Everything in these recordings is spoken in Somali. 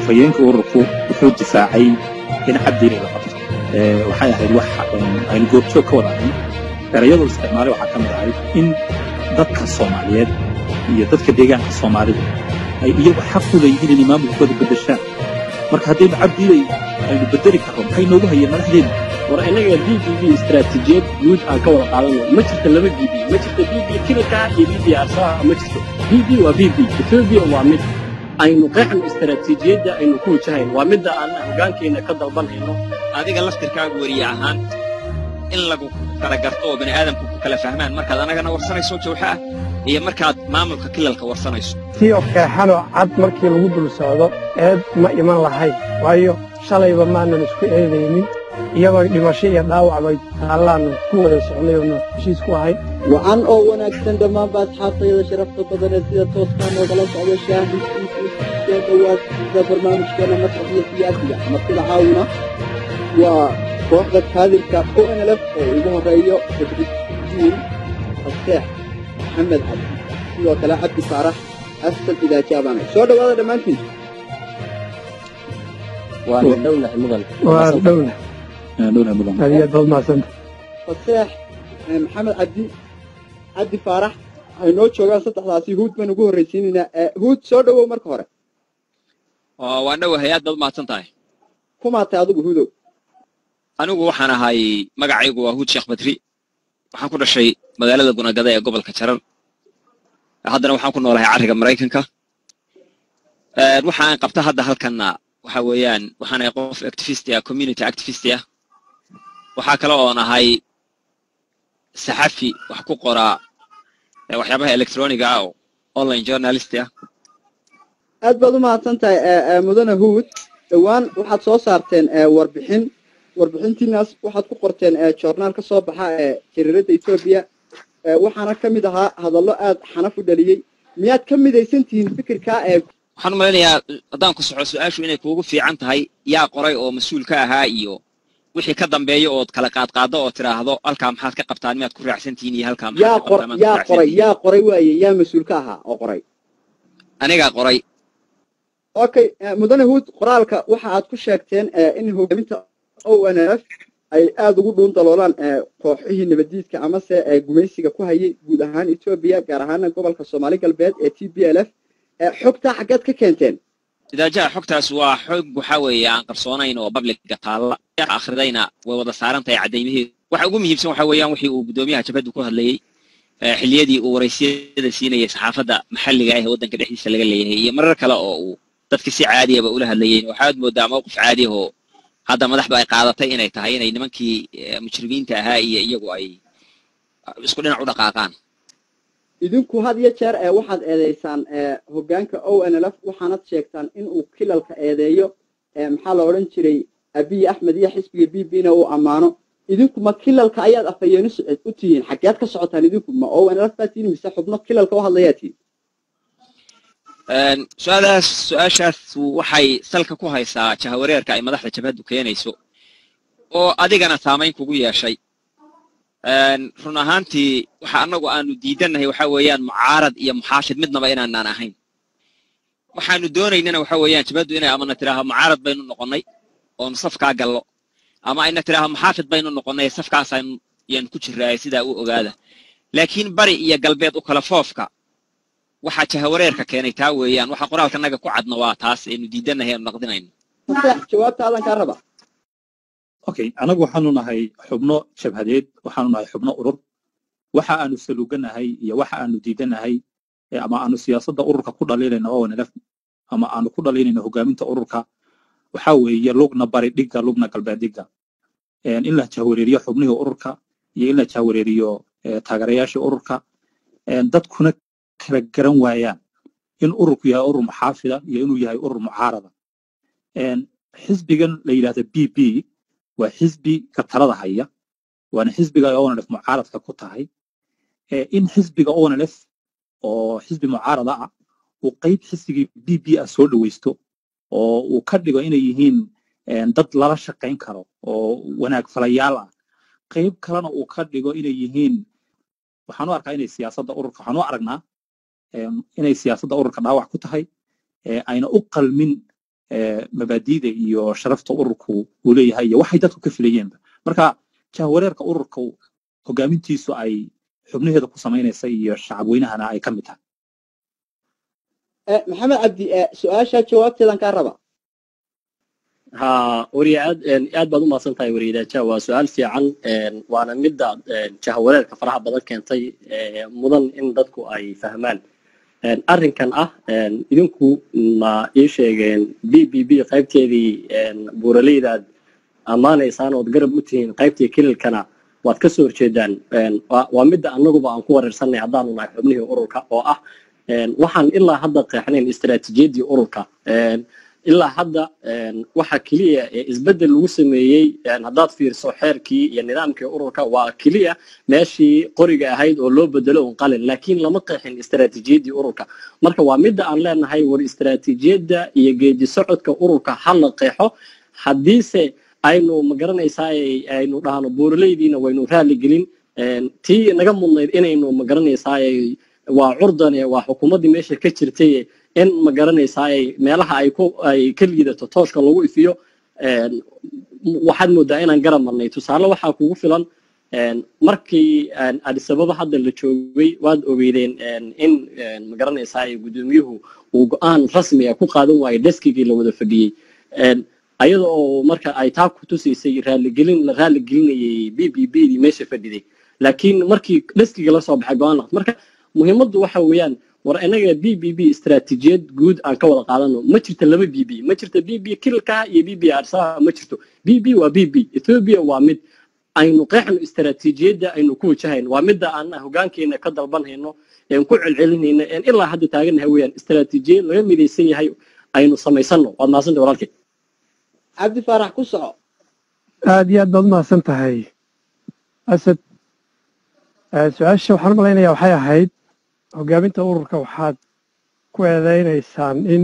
afhayeenka ururku wuxuu difaacay in cabdiina la qabto waxay ahayd wax aynu goobjoog ka wada ahayn erayadoo isticmaalay waxaa ka mid ahayd in dadka soomaaliyeed iyo dadka deegaanka soomaalida ay iyagu xaq u leeyihiin inay maamulkooda beddeshaan marka haddaynu cabdiilay aynu beddeli karro maxay noogu hayeen madaxdeena war innaga b b b istaraatiijiyad guud aan ka wada qaadano ma jirto laba b b ma jirto b b kilka iyo b b arsaha ma jirto b b waa b b etoobiya waa mid aynu qeexno istaraatiijiyadda aynu ku wajahayn waa midda aan hogaankeenna ka dalbanayno adiga laftirkaagu weriye ahaan in lagu kala garto oo bani aadamku ku kala fahmaan markaad annagana warsanayso jawxa ah iyo markaad maamulka kilalka warsanayso tii oo keexanoo cad markii lagu dul socdo eed ma iman lahayn waayo shalayba maanan isku eedaynin iyadoo dhimasho iyo dhaawac bay taallaannu ku wada socnay oona heshiis ku ahayd wacan oo wanaagsan dhammaan baad xaafayada sharafta badanee sida tooskaa noogala socda shaahidkiisii soo dhowaad sida barnaamijkeena masraxiyo siyaasiga martida caawina waa kooxda kaadirka o n l f oo ugu horreeyo badridiin faseex maxamed cabdi sidoo kale cabdi faarax asal idaajaabana soo dhowaada dhammaantiin waa dhownahay mudan waa dhowna dhowna mudan aad iyo aad baad mahadsanta faseex maxamed cabdi cabdi faarax waxay noo joogaan saddexdaasi huud baan ugu horraysiinaynaa huud soo dhowow marka hore waan dhowahay aad baad umahadsan tahay kumaatay adigu huudow anigu waxaan ahay magacaygu waa huud sheekh badri waxaan ku dhashay magaalada gunagada ee gobolka jarar haddana waxaan ku noolahay carriga maraykanka waxaan qabta hadda halkanna waxa weeyaan waxaan ahay qof activist ah community activist ah waxaa kale oon ahay saxafi wax ku qoraa waxyaabaha electroniga ah oo online journalist ah aad baad u mahadsan tahay mudane huud dhowaan waxaad soo saarteen warbixin warbixintiinaas waxaad ku qorteen joornaal ka soo baxa ee jariiradda etoobiya waxaana ka mid ahaa hadallo aad xanaf u dhaliyey miyaad ka midaysan tihiin fikirkaa ee waxaan u malaynayaa haddaan ku soxo su-aashu inay kuugu fiican tahay yaa qoray oo mas-uul ka ahaa iyo wixii ka dambeeya ood kala qaadqaaddo oo tidhaahdo halkaa maxaad ka qabtaan miyaad ku raacsan tihiin iyo halkaa yaa qor yaa qoray yaa qoray waaye yaa mas-uul ka ahaa oo qoray anigaa qoray okay mudane huud qoraalka waxa aad ku sheegteen in hogaaminta o n f ay aada ugu dhuun daloolaan kooxihii nabadiidka amase gumaysiga ku hayay guud ahaan etoobiya gaar ahaana gobolka soomaali galbeed ee t b l f xogtaa xaggeed ka keenteen idaajaha xogtaas waa xog waxa weeye aan qarsoonayn oo babliga taalla akhridayna way wada saaran tahay caddaymaheedu waxa ugu muhiimsan waxa weeyaan wixii uu guddoomiyaha jabhaddu ku hadlayey xilliyadii uu waraysiyada siinayay saxaafadda maxalliga ah ee waddanka dhexdiisa laga leeyahay iyo marar kale oo uu dadka si caadiyaba ula hadlayeen waxaad moodaa mowqif caadi ahoo hadda madaxdu ay qaadatay inay tahay inay nimankii mujrimiinta ahaa iyo iyagu ay isku dhinac u dhaqaaqaan idinku had iyo jeer ee waxaad eedeysaan hoggaanka o n l f waxaanad sheegtaan in uu kilalka eedeeyo maxaa la odhan jiray abiy axmed iyo xisbiga b b na uu ammaano idinku ma kilalka ayaad afhayeeni u tihiin xaggeed ka socotaan idinku ma o n l f baa tihiin mise xubno kilalka u hadlayaa tihiin su-aalahaas su-aashaas waxay salka ku haysaa jahawareerka ay madaxda jabhaddu keenayso oo adigana saamayn kugu yeeshay run ahaantii waxa annagu aanu diidannahay waxa weeyaan mucaarad iyo muxaafid midnaba inaanaan ahayn waxaanu doonaynana waxa weeyaan jabhaddu inay amana tidhaaho mucaarad baynu noqonnay oonu safkaa gallo ama ayna tidhaaho muxaafid baynu noqonnay safkaasaynu yaanu ku jirraay sidaa u ogaada laakiin bari iyo galbeed u kala foofka waxaa jahawareerka keenay taa weeyaan waxa qoraalkanaga ku cadna waa taas aynu diidannahay aanu naqdinayno faseex jawaabtaadan kaa raba okay anagu waxaanu nahay xubno jabhadeed waxaanu nahay xubno urur waxa aanu saluuganahay iyo waxa aanu diidanahay ama aanu siyaasadda ururka ku dhaliilayno o nlf ama aanu ku dhaliilayno hogaaminta ururka waxa weeye lugna bari dhigga lugna galbeed dhigga in la jahwareeriyo xubnihii ururka iyo in la jahwareeriyo taageerayaashii ururka dadkuna kala garan waayaan in ururku yahay urur muxaafida iyo inuu yahay urur mucaarada xisbigan la yidhahda b b waa xisbi ka talada haya waana xisbiga onlf mucaaradka ku tahay in xisbiga onlf oo xisbi mucaarada ah uu qayb xisbigii b b ah soo dhoweysto oo uu ka dhigo inay yihiin dad lala shaqayn karo oo wanaag falayaal ah qayb kalena uu ka dhigo inay yihiin waxaan u arkaa inay siyaasadda ururka waxaan u aragnaa inay siyaasadda ururka dhaawac ku tahay ayna u qalmin mabaadiida iyo sharafta ururku uu leeyahay iyo waxay dadku ka filayeenba marka jahwareerka ururka hogaamintiisu ay xubnaheeda ku samaynaysa iyo shacabweynahana ay ka mid tahay maxamed cabdi su-aasha jawaabteedan kaa raba ha wariye aad aad baad u mahadsan tahay wariyadaaja waa su-aal fiican waana midda jahwareerka faraha badan keentay mudan in dadku ay fahmaan arrinkan ah idinku ma ii sheegeen b b b qaybteedii buuraleydaad ammaanaysaan ood garab u tihiin qaybtii kililkana waad ka soo horjeedaan waa midda annaguba aan ku wareersanay haddaanu nahay xubnihii ururka oo ah waxaan ilaa hadda qeexnayn istaraatiijiyaddii ururka ilaa hadda waxa keliya ee isbeddel lagu sameeyey haddaad fiirso xeerkii iyo nidaamkii ururka waa keliya meeshii qoriga ahayd oo loo bedelo un qalin laakiin lama qeexin istaraatiijiyaddii ururka marka waa midda aan leenahay war istaraatiijiyadda iyo geedi socodka ururka ha la qeexo haddiise aynu magaranaysaa aynu dhahno buuraleydiina waynu raali gelin tii naga mudnayd inaynu magaranaysaa waa curdane waa xukuumaddii meesha ka jirtay in ma garanaysaa meelaha ay ku ay ka liidato tooshka lagu ifiyo waxaad moodaa inaan garab marnay tusaale waxaa kugu filan markii adisababa hadda la joogay waad ogeydeen in ma garanaysaa guddoomiyuhu uu go-aan rasmiga ku qaadan waayey deskigii la wada fadhiyey ayada oo marka ay taa ku tusaysay raaligelin la raaligelinayay b b b dii meesha fadhiday laakiin markii deskiga la soo baxay go-aan marka muhiimaddu waxa weeyaan war inaga b b b istaraatiijiyad guud aan ka wada qaadano ma jirto laba b b ma jirto b b kililka iyo b b arsaha ma jirto b b waa b b ethiopia waa mid aynu qeexno istaraatiijiyadda aynu ku wajahayno waa midda aan hogaankeena ka dalbanhayno een ku celcelinayno een ilaa hadda taaganahay weeyaan istaraatiijiyad laga midaysan yahay aynu samaysano waad mahadsantay walaalkay cabdi faarax ku soco aad iyo aad baad u mahadsan tahay asad su-aasha waxaan u malaynayaa waxay ahayd hogaaminta ururka waxaad ku eedaynaysaan in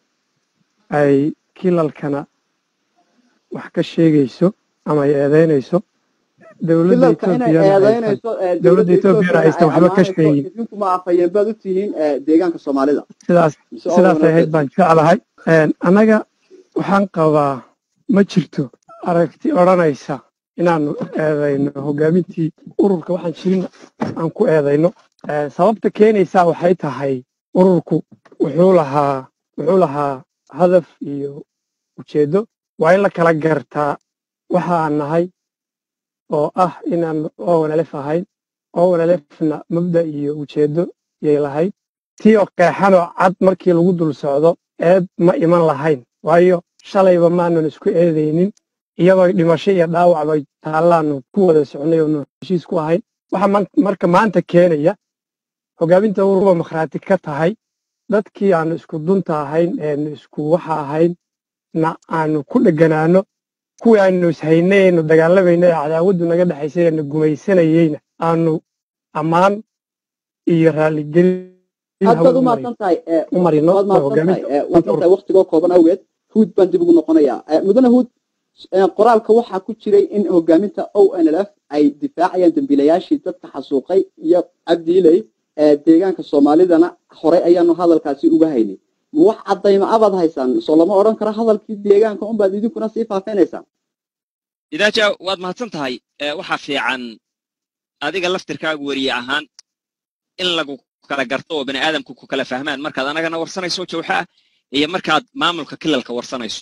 ay kilalkana wax ka sheegayso ama ay eedaynayso dowladda dowladda etoobiyana aysan waxba ka sheegin idinkuma afhayeen baad u tihiin deegaanka soomaalida sidaas sidaasay ahayd baan jeclahay annaga waxaan qabaa ma jirto aragti odhanaysa inaanu eedayno hogaamintii ururka waxaan jirin aan ku eedayno sababta keenaysaa waxay tahay ururku wuxuu lahaa wuxuu lahaa hadaf iyo ujeeddo waa in la kala gartaa waxa aan nahay oo ah inaan owanalef ahayn owanalefna mabda iyo ujeeddo yay lahayd tii oo qeexanoo cad markii lagu dul socdo eed ma iman lahayn waayo shalayba maanan isku eedaynin iyadoo dhimasho iyo dhaawac bay taallaanu ku wada socnay oonu heshiis ku ahayn waxa marka maanta keenaya hogaaminta uruba makhraati ka tahay dadkii aanu isku dunta ahayn eenu isku waxa ahayn na aanu ku dheganaano kuwii aanu ishaynay aynu dagaalamayna ee cadaawaddu naga dhexaysay eenu gumaysanayeyna aanu ammaan iyo raaligelin aad baad u mahadsan tahay u marino waad mahadsan tahay waad tahay waktigoo kooban awgeed huud baan dib ugu noqonayaa mudane huud qoraalka waxaa ku jiray in hogaaminta o n l f ay difaacayaan dembiilayaashii dadka xasuuqay iyo cabdiiley deegaanka soomaalidana horey ayaanu hadalkaasi uga haynay ma wax caddayma abaad haysaan soo lama odhan karo hadalkii deegaanka unbaad idinkuna sii faafinaysaan idaaja waad mahadsan tahay waxaa fiican adiga laftirkaagu weriye ahaan in lagu kala garto oo bani aadamku ku kala fahmaan markaad anagana warsanayso jawxa ah iyo markaad maamulka kilalka warsanayso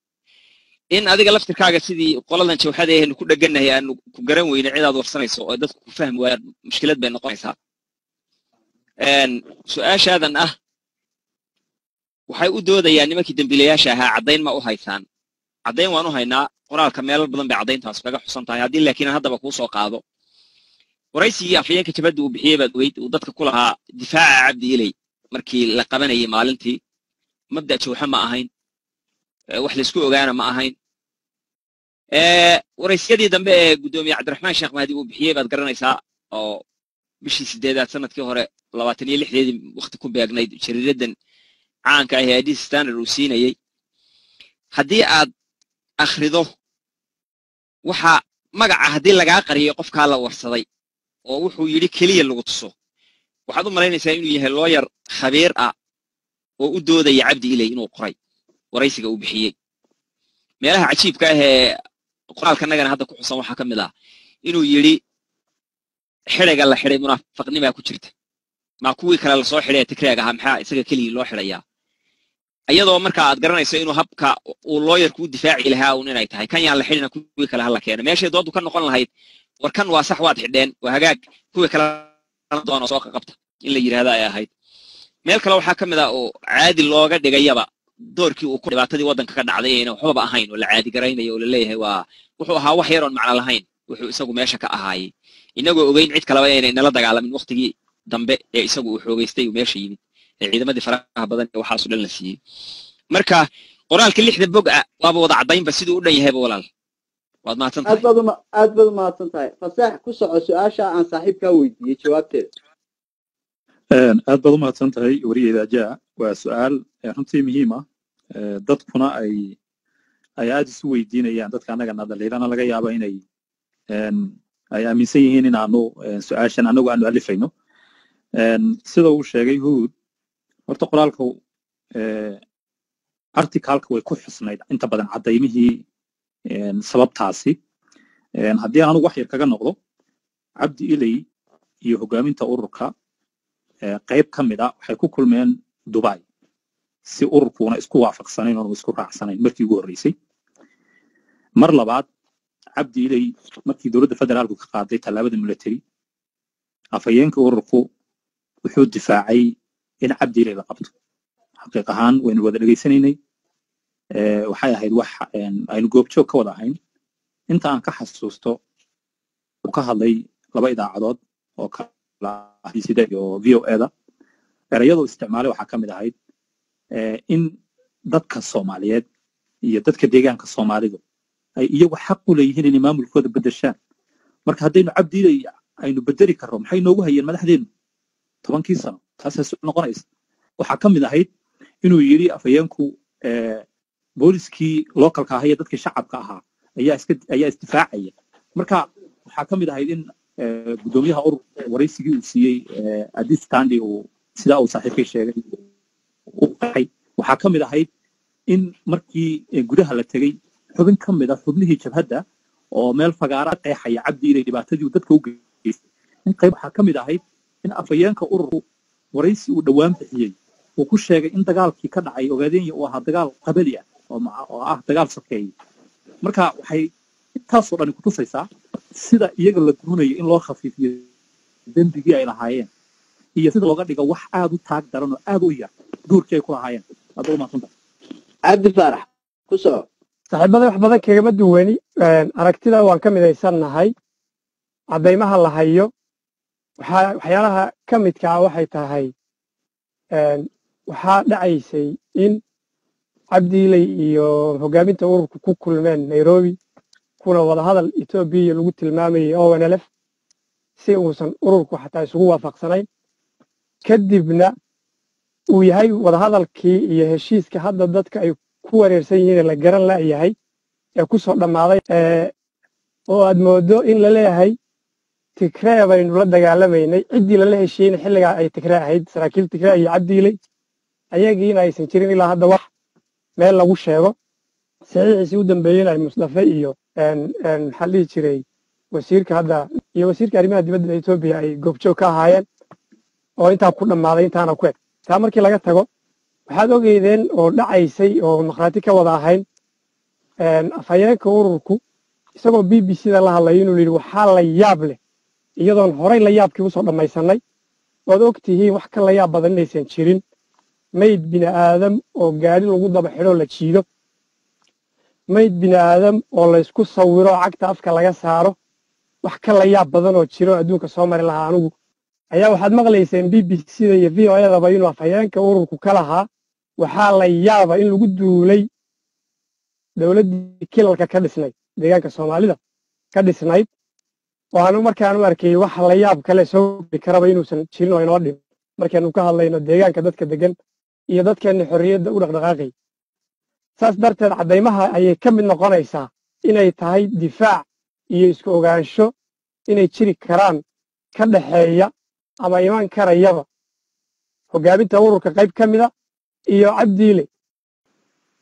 in adiga laftirkaaga sidii qoladan jawxada ahaynu ku dhegannahay aanu ku garan weyne cidaad warsanayso oo dadku ku fahmi waayaan mushkilad bay noqonaysaa su-aashaadan ah waxay u doodayaan nimankii dembiilayaasha ahaa caddayn ma u haysaan caddayn waan u haynaa qoraalka meelal badan bay caddayntaas kaga xusan tahay haddii laakiin aan haddaba kuu soo qaado waraysigii afhayeenka jabadda uu bixiyey baad ogeyd uu dadka ku lahaa difaaca cabdi iley markii la qabanayay maalintii mabda jawxa ma ahayn wax laysku ogaana ma ahayn waraysyadii dambe ee guddoomiye cabdiraxmaan sheekh mahdi uu bixiyey baad garanaysaa oo bishii sideedaad sanadkii hore labaatan iyo lixdeedii wakti ku beegnayd jariiradan caanka ah ee adis standard uu siinayey haddii aad akhrido waxa magaca haddii lagaa qariyo qofkaa la warsaday oo wuxuu yidhi keliya lagu tuso waxaad u malaynaysaa inuu yahay looyar khabiir ah oo u doodaya cabdi iley inuu qoray waraysiga uu bixiyey meelaha cajiibka ah ee qoraalkanagana hadda ku xusan waxaa ka mid ah inuu yidhi xidhiga la xidhay munaafaqnimaa ku jirta maa kuwii kale lasoo xidhay ee tigreeg ahaa maxaa isaga keligii loo xidhayaa iyadoo marka aad garanayso inuu habka uu looyarku u difaaci lahaa uun inay tahay kan yaan la xidhina kuwii kale hala keeno meeshay dooddu ka noqon lahayd war kan waa sax waad xidheen waa hagaag kuwii kale doono soo qaqabta in la yidhahda ay ahayd meel kale waxaa ka mid ah oo caadi looga dhigayaba doorkii uu ku dhibaatadii waddanka ka dhacday ayna waxbaba ahayn oo la caadi garaynayo oo la leeyahay waa wuxuu ahaa wax yaroon macno lahayn wuxuu isagu meesha ka ahaayey inagoo ogeyn cid kaleba inay nala dagaalamin waktigii dambe ee isagu uu xoogaystay uu meesha yimid ee ciidamadii faraha badan ee waxaasu dhan la siiyey marka qoraalka lixda bog ah waaba wada caddaynba siduu u dhan yahayba walaal waad mahadsan aad tahay baad uma aad baad umahadsan tahay fasaax ku soco su-aasha aan saaxiibkaa weydiiyey jawaabteeda Een, aad baad u mahadsan tahay werigeeda ajaa waa su-aal ee runtii muhiim ah ee dadkuna ay ay aad isu weydiinayaan dadka annagana dhaliilana laga yaaba inay een, ay aaminsan yihiin inaanu een, su-aashan annagu aanu alifayno Een, sida uu sheegay huud horta qoraalka ee, articalka way ku xusnayd inta badan caddaymihii een, sababtaasi Een, haddii aan anigu wax yar kaga noqdo cabdi iley iyo hogaaminta ururka ee, qayb ka mid a waxay ku kulmeen dubai si ururkuuna isku waafaqsanayn oonu isku raacsanayn markii ugu horreysay mar labaad cabdi iley markii dowladda federaalku ka qaaday tallaabada military afhayeenka ururku wuxuu difaacay in cabdi iley la qabto xaqiiq ahaan waynu wada dhegaysanaynay ee, waxay ahayd wax een, aynu goobjoog ka wada ahayn inta aan ka xasuusto uu ka hadlay laba idaacadood oo kala ah sida iyo v o eda erayadoo isticmaalay waxaa ka mid ahayd ee, in dadka soomaaliyeed iyo dadka deegaanka soomaalidu ay iyagu xaq u leeyihiin inay maamulkooda bedeshaan marka haddaynu cabdiilay aynu bedeli karro maxay noogu hayeen madaxdeenu tobankii sano taasaa su noqonaysa waxaa ka mid ahayd inuu yidhi afhayeenku ee, booliskii localka ahaa iyo dadkii shacabka ahaa ayaa iska ayaa isdifaacaya marka waxaa ka mid ahayd in ee, guddoomiyaha urur waraysigii uu siiyey ee, addis standi uu sidaa uu saaxiibkay sheegay u qaxay waxaa ka mid ahayd in markii ee, gudaha la tegey xubin ka mid a xubnihii jabhadda oo meel fagaara qeexaya cabdi inay dhibaatadii uu dadka u geystay in qayb waxaa ka mid ahayd in afhayeenka ururku waraysi uu dhowaan bixiyey uu ku sheegay in dagaalkii ka dhacay ogaadenya uu ahaa dagaal qabali ah oo maca- oo ah dagaal sokeeye marka waxay intaasoo dhani kutusaysaa sida iyaga la doonayo in loo khafiifiyo dembigii ay lahaayeen iyo sida looga dhigo wax aad u taag daran oo aad u yar duurkii ay ku lahaayeen hadda u maadsantahay cabdi faarax ku soco saaxiibada wax badan kagama duwani Een, aragtida waan ka midaysannahay caddaymaha la hayo waxaa waxyaalaha ka midka ah waxay tahay een, waxaa dhacaysay in cabdiiley iyo hogaaminta ururku ku kulmeen nairobi kuna wadahadal etoobiya lagu tilmaamayay onlf si uusan ururku xataa isugu waafaqsanayn kadibna uu yahay wadahadalkii iyo heshiiska hadda dadka ay ku wareersan yihiin ee la garan la'yahay ee ku soo dhammaaday ee, oo aad moodo in la leeyahay tigree baynu la dagaalamaynay ciddii lala heshiiyeyna xilligaa ay tigree ahayd saraakiil tigree iyo cabdiiley ayagiina aysan jirin ilaa hadda wax meel lagu sheego saxiixiisii u dambeeyeyna ay musdafe iyo een, een, maxaa la dhihi jiray wasiirka hadda iyo wasiirka arrimaha dibadda etoobiya ay goobjoog ka ahaayeen oo intaa ku dhammaaday intaana ku eg taa markii laga tago waxaad ogeydeen oo dhacaysay oo markhaati ka wada ahayn een, afhayeenka ururku isagoo b b c da la hadlaya inuu yidhi waxaa la yaab leh iyadoon horay la yaabkii usoo dhammaysanay waad og tihiin wax ka la yaab badan inaysan jirin mayd bini aadam oo gaadhi lagu daba xidhoo la jiido mayd bini aadam oo laysku sawiro cagta afka laga saaro wax ka la yaab badan oo jiro adduunka soo mari lahaa anigu ayaa waxaad maqlayseen b b c da iyo v o edaba inuu afhayeenka ururku ka lahaa waxaa la yaaba in lagu duulay dowladdii kilalka ka dhisnayd deegaanka soomaalida ka dhisnayd oo aanu markaan u arkayey wax la yaab kale soo geli karaba inuusan jirin oo inoo dhim markaanu ka hadlayno deegaanka dadka degan iyo dadkeenna xorriyadda u dhaqdhaqaaqay saas darteed caddaymaha ayay ka mid noqonaysaa inay tahay difaac iyo isku ogaansho inay jiri karaan ka dhaxeeya ama iman karayaba hoggaaminta ururka qayb ka mida iyo cabdiile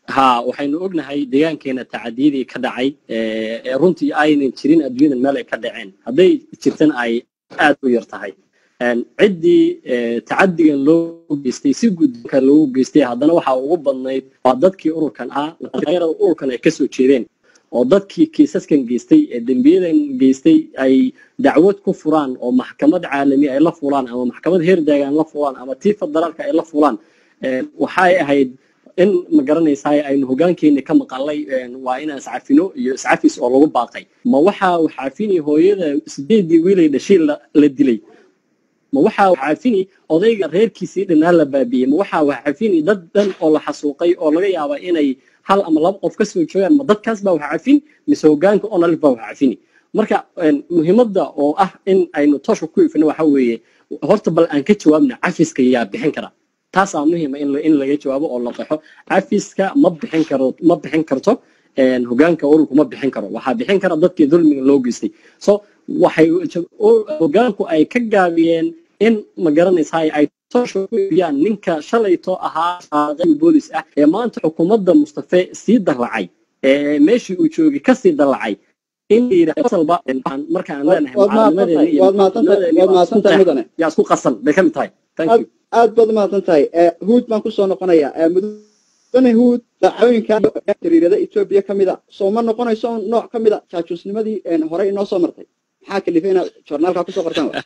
ha waxaynu ognahay deegaankeena tacadiyadii ka dhacay ee ee runtii aynan jirin adduunyada meel ay ka dhaceen hadday jirtan ay aad u yar tahay Een, ciddii ee, tacadigan loo geystay si guddoonka loogu geystay haddana waxaa ugu badnayd waa dadkii ururkan ah dhalinyarada ururkan ay kasoo jeedeen oo dadkii kiisaskan geystay ee dembiyadan geystay ay dacwad ku furaan oo maxkamad caalami ay la fulaan ama maxkamad heer daagaan la fulaan ama tii federaalka ay la fulaan Een, waxay ahayd in ma garanaysaa aynu hogaankeena ka maqalay een, waa inaan iscafino iyo iscafis oo lagu baaqay ma waxaa waxaafini hooyada sideedii wiilay dhashay la la dilay ma waxaa waxaafini odayga reerkiisii dhanaa la baabiiyey ma waxaa waxaafini dad dhan oo la xasuuqay oo laga yaaba inay hal ama laba qof ka soo joogaan ma dadkaas baa waxaafin mise hogaanka onalif baa waxaafini marka een, muhiimadda oo ah in aynu toosha ku ifino waxa weeye horta bal aan ka jawaabna cafiska yaa bixin kara taasaa muhiima in la- in laga jawaabo oo la qaxo cafiska ma bixin karo ma bixin karto een, hogaanka ururku ma bixin karo waxaa bixin kara dadkii dulmiga loo geystay so waxay u- hogaanku ay ka gaabiyeen in ma garanaysaa ay toosha ku ifiyaan ninka shalayto ahaa qaaqay boolis ah ee maanta xukuumadda mustafe sii dallacay ee meeshii uu joogay kasii dallacay in la yidhahdo asalba waxaan- markaan leenahay waad mahadsantahay macallimadeena iyo waad mahadsantahay macallimadeena waad mahadsantahay mudane yaa isku qasan bay ka mid tahay thank you aad baad umahadsan tahay huud baan kusoo noqonayaa Eh, mudane huud dacooyinka jariirada etoobiya ka mida soo ma noqonayso un nooc ka mida jaajuusnimadii een, horey inoo soo martay maxaa kalifay inaad joornaalka kusoo qortaan wa?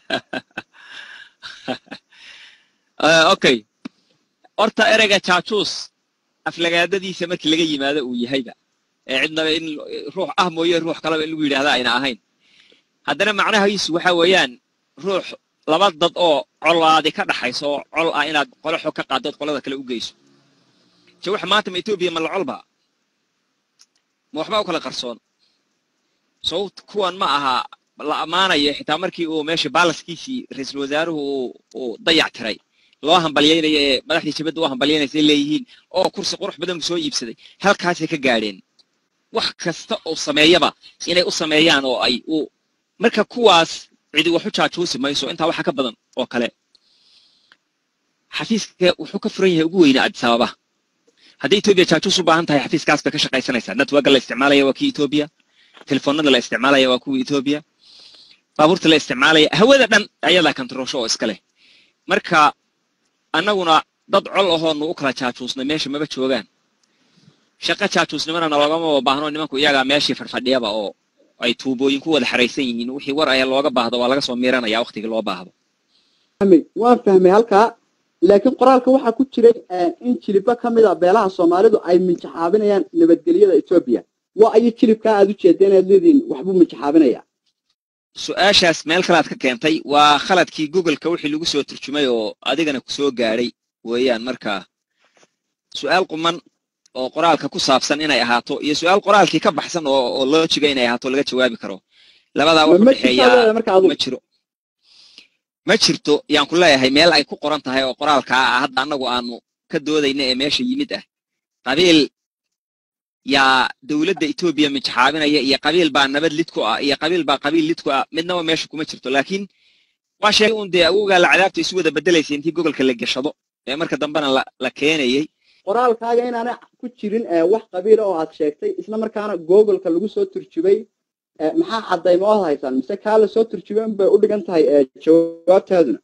Ah, okay horta ereyga jaajuus aflagaadadiisa markii laga yimaado uu yahayba ee cidnaba in ruux ah mooye ruux kaleba in lagu yidhaahda ayna ahayn haddana macnahiisu waxa weeyaan ruux laba dad oo colaadi ka dhaxayso oo col ah inaad qolo xog ka qaaddood qolada kale u geyso je waxa maanta ma etoobiya ma la colba ma waxba u kala qarsoon sababt kuwan ma aha la ammaanayo xitaa markii uu meesha baalaskiisii ra-iisul wasaaruhu uu- uu dayac tiray loo hambalyaynayo ee madaxdii jabadda u hambalyaynaysa ay leeyihiin oo kursi qurux badan soo iibsaday halkaasay ka gaadheen wax kasta oo sameeyaba inay u sameeyaan oo ay u marka kuwaas cidi wax u jaajuusi mayso intaa waxa ka badan oo kale xafiiska wuxuu ka furan yahay ugu weyne addis ababa haddii etoobiya jaajuus u baahan tahay xafiiskaas bay ka shaqaysanaysaa networka la isticmaalaya waa kii etoobiya telefoonada la isticmaalaya waa kuwii etoobiya baabuurta la isticmaalaya hawada dhan ayadaa kantaroosho oo iska leh marka annaguna dad col ahoonu u kala jaajuusnay meesha maba joogaan shaqo jaajuusnimana naloogama baahno nimanku iyagaa meeshii fadhfadhiyaba oo ay tuubooyin ku wada xaraysan yihiin wixii war ayaa looga baahdo waa laga soo miiranaya waqtigii loo baahdo fahmay waan fahmay halkaa laakiin qoraalka waxaa ku jiray eh, in jiliba ka mid a beelaha soomaalidu ay minjaxaabinayaan nabadgelyada etoobiya waa ayo jilibkaa aad u jeedeen aad leedihiin waxbuu minjaxaabinaya su-aashaas meel kalaad ka keentay waa khaladkii googleka wixii lagu soo turjumay oo adigana ku soo gaadhay weeyaan marka su-aal quman oo qoraalka ku saabsan inay ahaato iyo su-aal qoraalkii ka baxsan oo oo loojiga inay ahaato laga jawaabi karo labadaa ma wax u ma jirtaa dhexeeyaa leedahay marka adugu ma jiro ma jirto yaan ku leeyahay meel ay ku qoran tahay oo qoraalkaa ah hadda annagu aanu ka doodayna ee meesha yimid ah qabiil yaa dowladda etoobiya minjaxaabinaya iyo qabiil baa nabad lid ku ah iyo qabiil baa qabiil lid ku ah midnaba meesha kuma jirto laakiin waa sheegay un dee awowgaa la cadaabta isu wada bedelaysa intii gobolka la gashado ee marka dambena la la keenayay qoraalkaaga inaanay ku jirin eh, wax qabiila oo aad sheegtay isla markaana googolka lagu soo turjubay eh, maxaa caddayma ood haysaan mise kaa la soo turjubay unbay u dhigan tahay eh, jawaabtaaduna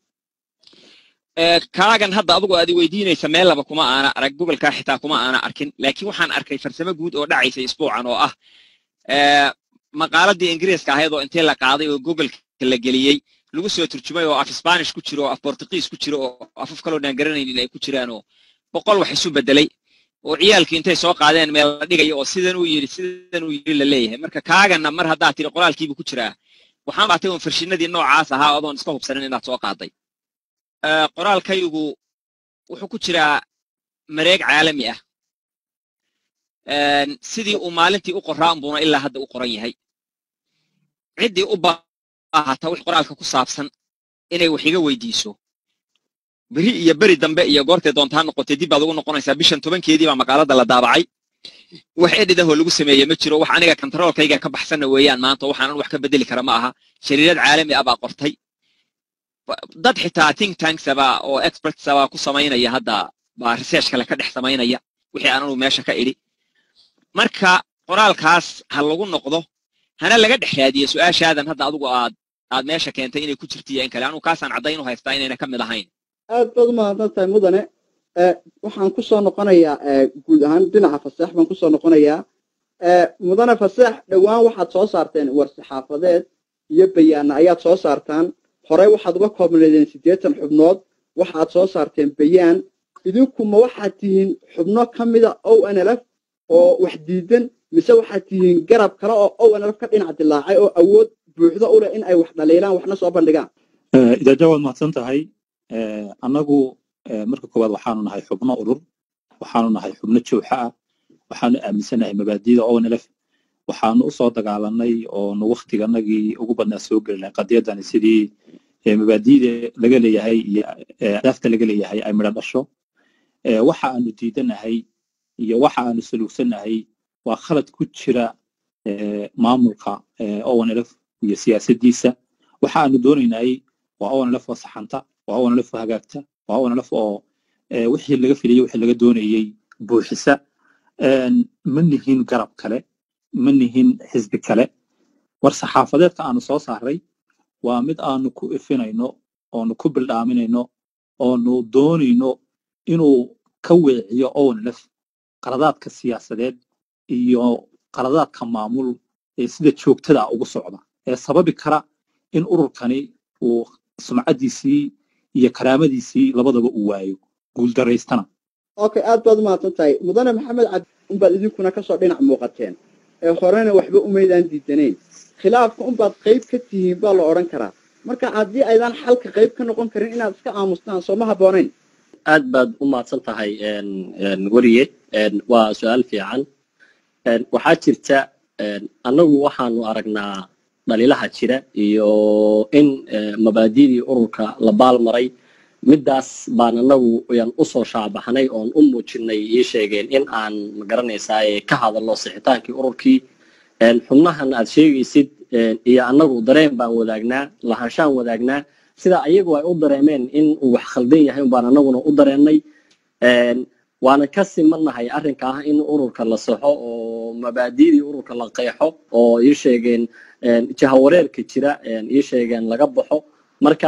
Ee, kaagan hadda adugu aad i weydiinaysa meel laba kuma aana arag gobolkaa xitaa kuma aana arkin laakiin waxaan arkay farsamo guud oo dhacaysa isbuucan oo ah ee, maqaaladii ingiriiska ahayd oo intee la qaaday oo gobolka la geliyey lagu soo turjumay oo af spanish ku jiro oo af portugiis ku jiro oo afaf kaloo dhaan garanaynin ay ku jiraan oo boqol wax isu bedelay oo ciyaalkii intay soo qaadeen meel la dhigayo oo sidan uu yidhi sidan uu yidhi la leeyahay marka kaagana mar haddaad tiri qoraalkiibu ku jiraa waxaan baatay un farshinadii noocaas ahaa adoon iska hubsanin inaad soo qaaday Ee, qoraalkaygu wuxuu ku jiraa mareeg caalami ah Een, sidii uu maalintii u qoraa unbuuna ilaa hadda u qoran yahay ciddii u baahata wix qoraalka ku saabsan inay wax iga weydiiso beri iyo beri dambe iyo goortay doontaa noqotay dib baad ugu noqonaysaa bishan tobankeedii baa maqaalada la daabacay wax edhidahoo lagu sameeye ma jiro wax aniga kantaroolkayga ka baxsanna weeyaan maanta waxaanan wax ka bedeli kara ma aha shariirad caalami ah baa qortay dad xitaa think tanksaba oo expertsaba ku samaynaya hadda baa research kale ka dhex samaynaya wixii aananu meesha ka idhi marka qoraalkaas ha lagu noqdo hana laga dhex raadiyo su-aashaadan hadda adigu aad aad meesha keentay inay ku jirto iyo in kale anugu kaasaan caddayn u haystaa inayna ka mid ahayn aad baad u mahadsan tahay mudane waxaan ku soo noqonayaa guud ahaan dhinaca faseex baan ku soo noqonayaa mudane faseex dhowaan waxaad soo saarteen war-saxaafadeed iyo bayaana ayaad soo saartaan horey waxaad uga koobnaydeen siddeetan xubnood waxaad soo saarteen bayaan idinkuma waxaad tihiin xubno ka mida o n l f oo wax diidan mise waxaad tihiin garab kale oo o n l f ka dhinac dilaacay oo awood buuxdo u leh in ay wax dhaliilaan waxna soo bandhigaan idaaja waad mahadsan tahay annagu marka koowaad waxaanu nahay xubno urur waxaanu nahay xubno jooxa ah waxaanu aaminsanahay mabaadida o n l f waxaanu usoo dagaalanay oonu waktiganagii ugu badnaa soo gelinay qadiyadani sidii mabaadida laga leeyahay iyo ahdaafta laga leeyahay ay midho dhasho waxa aanu diidanahay iyo waxa aanu saluugsanahay waa khalad ku jira maamulka onlf iyo siyaasaddiisa waxa aanu doonaynay waa onlf oo saxanta waa onlf oo hagaagta waa onlf oo wixii laga filayey wixii laga doonayey buuxisa ma nihin garab kale ma nihin xisbi kale war saxaafadeedka aanu soo saaray waa mid aanu ku ifinayno oonu ku bildhaaminayno oonu doonayno inuu ka weeciyo onlf qaladaadka siyaasadeed iyo qaladaadka maamul ee sida joogtada ugu socda ee sababi kara in ururkani uu sumcaddiisii iyo karaamadiisii labadaba uu waayo guuldaraystana okay aad baad u mahadsan tahay mudane maxamed cabdi unbaad idinkuna kasoo dhinac muuqateen ee horena waxba umaydaan diidanayn khilaafka unbaad qayb ka tihiin baa la odhan karaa marka haddii aydaan xalka qayb ka noqon karin inaad iska aamustaan soo ma habboonayn aad baad u mahadsan tahay weriye waa su-aal fiican waxaa jirta annagu waxaanu aragnaa dhaliilaha jira iyo in mabaadidii ururka la baalmaray middaas baan annagu yan usoo shaabaxnay oon u muujinay ii sheegeen in aan magaranaysaa ka hadalno sixitaankii ururkii xubnahan aad sheegaysid iyo annagu dareen baan wadaagnaa lahaanshaan wadaagnaa sida ayagu ay u dareemeen in uu wax khaldan yahay baan annaguna u dareennay waana ka simannahay arrinka ah in ururka la saxo oo mabaadidii ururka la qeexo oo ii sheegeen jahawareerka jira ii sheegeen laga baxo marka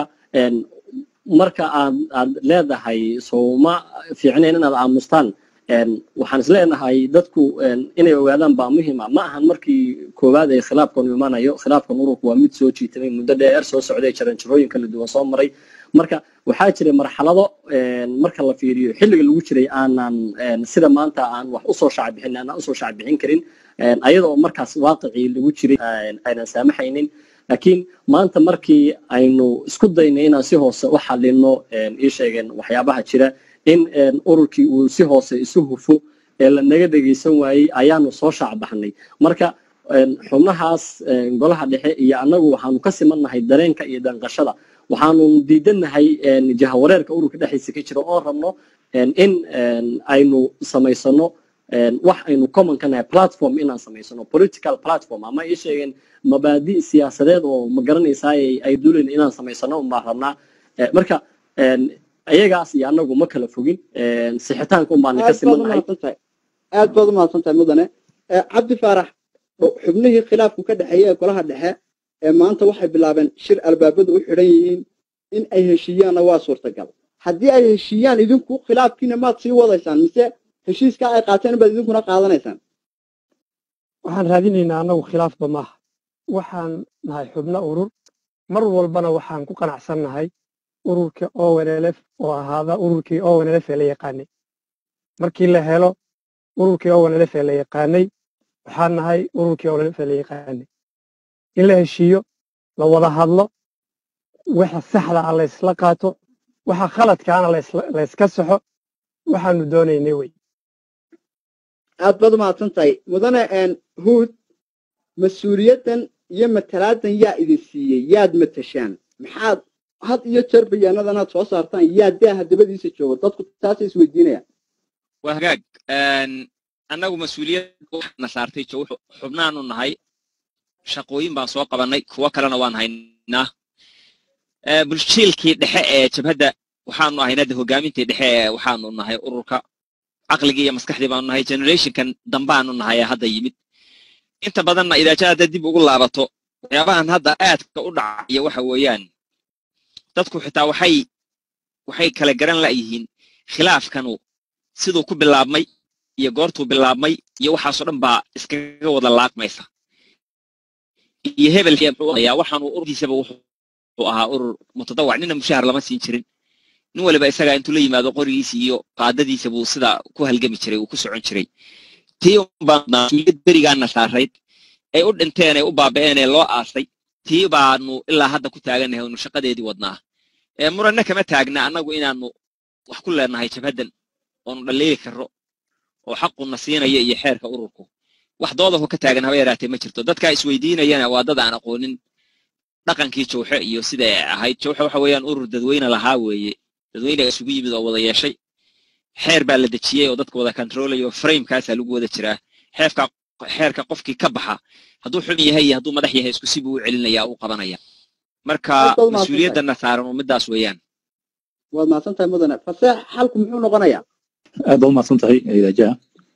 marka aad aad leedahay sooma fiicnayn inaad aamustaan waxaan is leenahay dadku inay ogaadaan baa muhima ma ahan markii koowaad ay khilaafkan imanayo khilaafkan ururku waa mid soo jiitamay muddo dheer soo socday jaranjarooyin kala duwan soo maray marka waxaa jiray marxalado marka la fiiriyo xilliga lagu jiray aanan sida maanta aan wax usoo shacbixin aanan usoo shacbixin karin ayadoo markaas waaqicii lagu jiray aynan saamaxaynin laakiin maanta markii aynu isku daynay inaan si hoose u xalino ii sheegeen waxyaabaha jira in ururkii uu si hoose isu hufo ee lanaga dhegaysan waayey ayaanu soo shaacbaxnay marka xubnahaas golaha dhexe iyo annagu waxaanu ka simannahay dareenka iyo danqashada waxaanu diidanahay jahawareerka ururka dhexdiisa ka jira oo rabno in aynu samaysano wax aynu common ka nahay platform inaan samaysano political platform ama ii sheegeen mabaadi siyaasadeed oo ma garanaysaa ay duulayna inaan samaysano unbaa rabnaa marka ayagaas iyo annagu ma kala fogin sixitaanka unbaana ka simannahay aad baad u mahadsan tahay mudane cabdi faarax xubnihii khilaafku ka dhexeeyey ee golaha dhexe ee maanta waxay bilaabeen shir albaabadu u xidhan yihiin in ay heshiiyaanna waa suurtagal haddii ay heshiiyaan idinku khilaafkiina maad sii wadaysaan mise heshiiskaa ay qaateen baad idinkuna qaadanaysaan waxaan raadinaynaa annagu khilaafba maaha waxaan nahay xubno urur mar walbana waxaan ku qanacsannahay ururka ownlf oo ahaada ururkii ownlf ee la yaqaanay markii la helo ururkii ownlf ee la yaqaanay waxaan nahay ururkii ownlf ee la yaqaanay in la heshiiyo la wada hadlo waxa saxda ah laysla qaato waxa khaladkaana layska saxo waxaanu doonaynay wey aad baad u mahadsan tahay mudane huud mas-uuliyaddan iyo matalaadan yaa idin siiyey yaad matashaan maxaad had iyo jeer bayaanadanaad soo saartaan yaa daaha dabadiisa joogo dadku taasay isweydiinayaan waa hagaag annagu mas-uuliyad waxaana saartay jo xubnaanu nahay shaqooyin baan soo qabannay kuwo kalena waan haynaa bulshiilkii dhexe ee jabhadda waxaanu ahaynada hogaamintii dhexe ee waxaanu nahay ururka caqligii iyo maskaxdii baanu nahay generationkan dambaanu nahay ee hadda yimid inta badanna idaaja hadda dib ugu laabato waxyaabahan hadda aadka u dhacaya waxa weeyaan dadku xitaa waxay waxay kala garan la'yihiin khilaafkanu siduu ku bilaabmay iyo goortuu bilaabmay iyo waxaasoo dhan baa iskaga wada laaqmaysa iyo hebel ayaa waxaanu ururkiisaba wuxuu ahaa urur mutadawac nina mushahar lama siin jirin nin waliba isagaa intuu la yimaado qorigiisa iyo qaadadiisa buu sida ku halgami jiray uu ku socon jiray tii unbaanasuuliyad berigaana saarayd ay u dhinteen ay u baaba'een ee loo aasay tii baanu ilaa hadda ku taagannahay anu shaqadeedii wadnaa ee muranna kama taagna annagu inaanu wax ku leenahay jabhaddan oonu dhaliili karro oo xaquna siinaya iyo xeerka ururku wax doodaho ka taagan haba yaraatee ma jirto dadkaa isweydiinayana waa dad aan aqoonin dhaqankii jawxe iyo sida ay ahayd jawxe waxa weeyaan urur dadweyne lahaa weeye dadweyne isugu yimid oo wada yeeshay xeer baa la dejiyey oo dadka wada controlayo framekaasaa lagu wada jiraa xeefka xeerka qofkii ka baxa hadduu xun yahay iyo hadduu madax yahay isku si buu u celinaya u qabanaya marka mas-uuliyaddana saaran oo midaas weeyaan waad mahadsan tahay mudane faseex xalku muxuu noqonayaa aad baa umahadsan tahay idaaja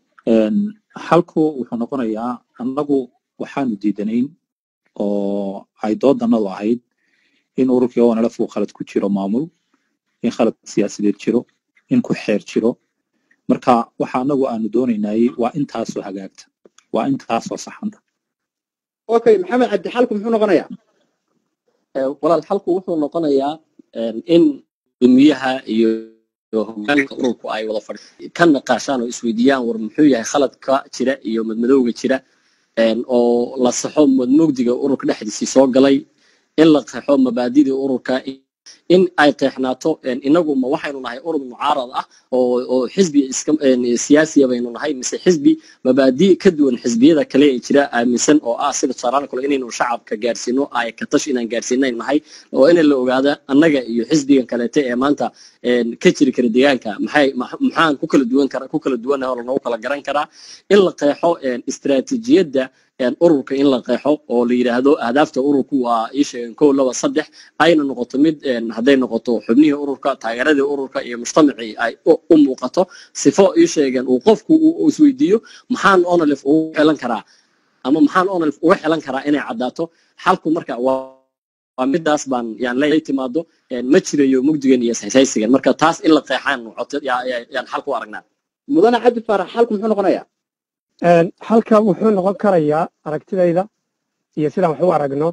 xalku wuxuu noqonayaa annagu waxaanu diidanayn oo ay doodannadu ahayd in ururkii onlf uu khalad ku jiro maamul in khalad siyaasadeed jiro in ku xeer jiro marka waxa annagu aanu doonaynay waa intaasoo hagaagta waa intaasoo saxanta okay maxamed cabdi xalku muxuu noqonayaa walaal xalku wuxuu noqonayaa in gumiyaha iyo hogaanka ururku ay wada fadhi ka naqaashaan oo isweydiiyaan war muxuu yahay khaladka jira iyo madmadowga jira oo la saxo madmugdiga ururka dhexdiisii soo galay in la qeexo mabaadidii ururka in ay qeexnaato inagu ma waxaynu nahay urur mucaarad ah oo oo xisbi iska siyaasiya baynu nahay mise xisbi mabaadi ka duwan xisbiyada kale ee jira aaminsan oo ah sida tusaalahan kale inaynu shacabka gaarsiino ay ka tash inaan gaarsiinayn nahay oo in la ogaada annaga iyo xisbigan kaleete ee maanta ka jiri kara deegaanka maxay maxaan ku kala duwan kara ku kala duwanahay oo lanagu kala garan karaa in la qeexo istiraatiijiyadda ururka in la qeexo oo la yidhaahdo ahdaafta ururku waa ii sheegeen kow laba saddex ayna noqoto mid hadday noqoto xubnihii ururka taageeradii ururka iyo mujtamacii ay u muuqato sifo ii sheegeen uu qofku uu isweydiiyo maxaan onalif ugu xelan karaa ama maxaan onalif uga xelan karaa inay caddaato xalku marka waa midaas baan yaan la timaado ma jirayo mugdigan iyo saysigan marka taas in la qeexaan yaan xalku aragnaa mudane cabdi faarax xalku muxuu noqonayaa halka wuxuu noqon karayaa aragtidayda iyo sidaan wax u aragno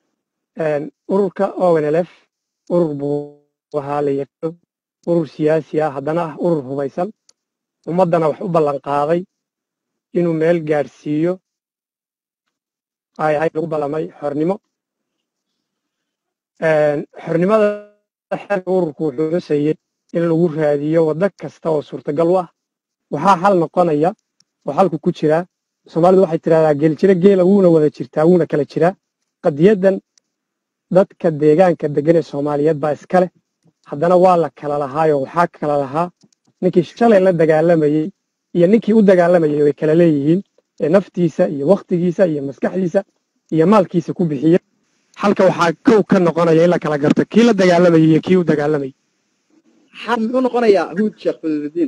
ururka onlf urur buu ahaa la yaqaano urur siyaasi ah haddana ah urur hubaysan ummaddana wax u ballan qaaday inuu meel gaadhsiiyo ay ahayd lagu ballamay xornimo xornimada xeerka ururku wuxuu xusayey in lagu raadiyo waddo kasta oo suurtagal u ah waxaa xal noqonaya oo xalku ku jiraa soomaalidu waxay tidhahdaa geeljiro geela wuuna wada jirtaa wuuna kala jiraa qadiyaddan dadka deegaanka degan ee soomaaliyeed baa iska leh haddana waa la kala lahaayoo waxaa kala lahaa ninkii shalay la dagaalamayey iyo ninkii u dagaalamayay way kala leeyihiin ee naftiisa iyo wakhtigiisa iyo maskaxdiisa iyo maalkiisa ku bixiya halka waxaa kow ka noqonaya in la kala garto kii la dagaalamayay iyo kii u dagaalamayay xal muxuu noqonayaa huud sheekh fadludiin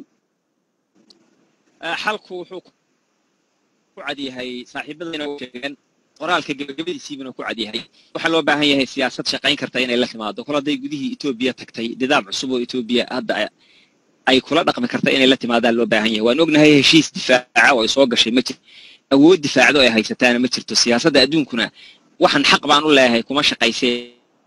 xalku wuxuu ku cadyahay saaxiibadayna sheegeen qoraalka gebagabadiisiibuna ku cadyahay waxaa loo baahan yahay siyaasad shaqayn karta inay la timaado kol hadday gudihii etoobiya tagtay nidaam cusub oo etoobiya hadda ay kula dhaqmi karta inay la timaadaan loo baahan yahay waan ognahay heshiis difaaca oo ay soo gashay ma jirto awood difaacdo ay haysataana ma jirto siyaasadda adduunkuna waxaan xaq baan u leeyahay kuma shaqaysee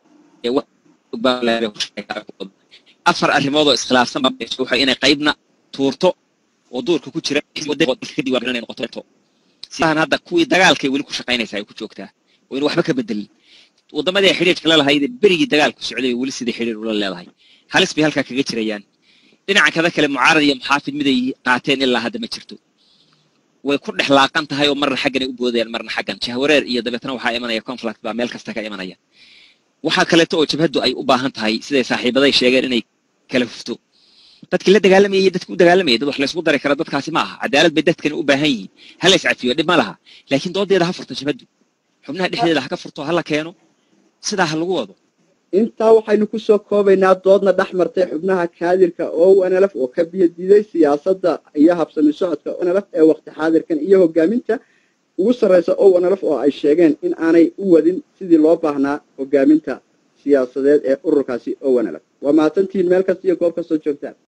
afar arrimood oo iskhilaafsan baa inay qaybna tuurto oo duurka ku jira noqoto sidahan hadda kuwii dagaalkay weli ku shaqaynaysaa ay ku joogtaa oo in waxba ka bedelin waddamadii ay xidhiirka la lahayd berigii dagaalku socday weli sidai xidhiir ula leedahay halis bay halkaa kaga jirayaan dhinaca kada kale mucaarad iyo muxaafid miday qaateen ilaa hadda ma jirto way ku dhex laaqan tahay oo marna xaggan ay u boodayaan marna xaggan jahwareer iyo dabeetna waxaa imanaya conflict baa meel kasta ka imanaya waxaa kaleeto oo jabhaddu ay u baahan tahay siday saaxiibaday sheegeen inay kala hufto dadkii la dagaalamayay iyo dadkii u dagaalamayay dad wax laysku dari kara dadkaasi ma aha cadaalad bay dadkani u baahan yihiin ha lays cafiyo dhib ma laha laakiin doodeeda ha furto jabhaddu xubnaha dhexdeeda ha ka furto ha la keeno sidaa ha lagu wado intaa waxaynu ku soo koobaynaa doodna dhex martay xubnaha kaadirka onlf oo ka biyadiiday siyaasadda iyo habsami socodka onlf ee waqti xaadirkan iyo hogaaminta ugu sarraysa onlf oo ay sheegeen in aanay u wadin sidii loo baahnaa hogaaminta siyaasadeed ee ururkaasi onlf waa mahadsantihiin meel kasta iyo goob kastoo joogtaan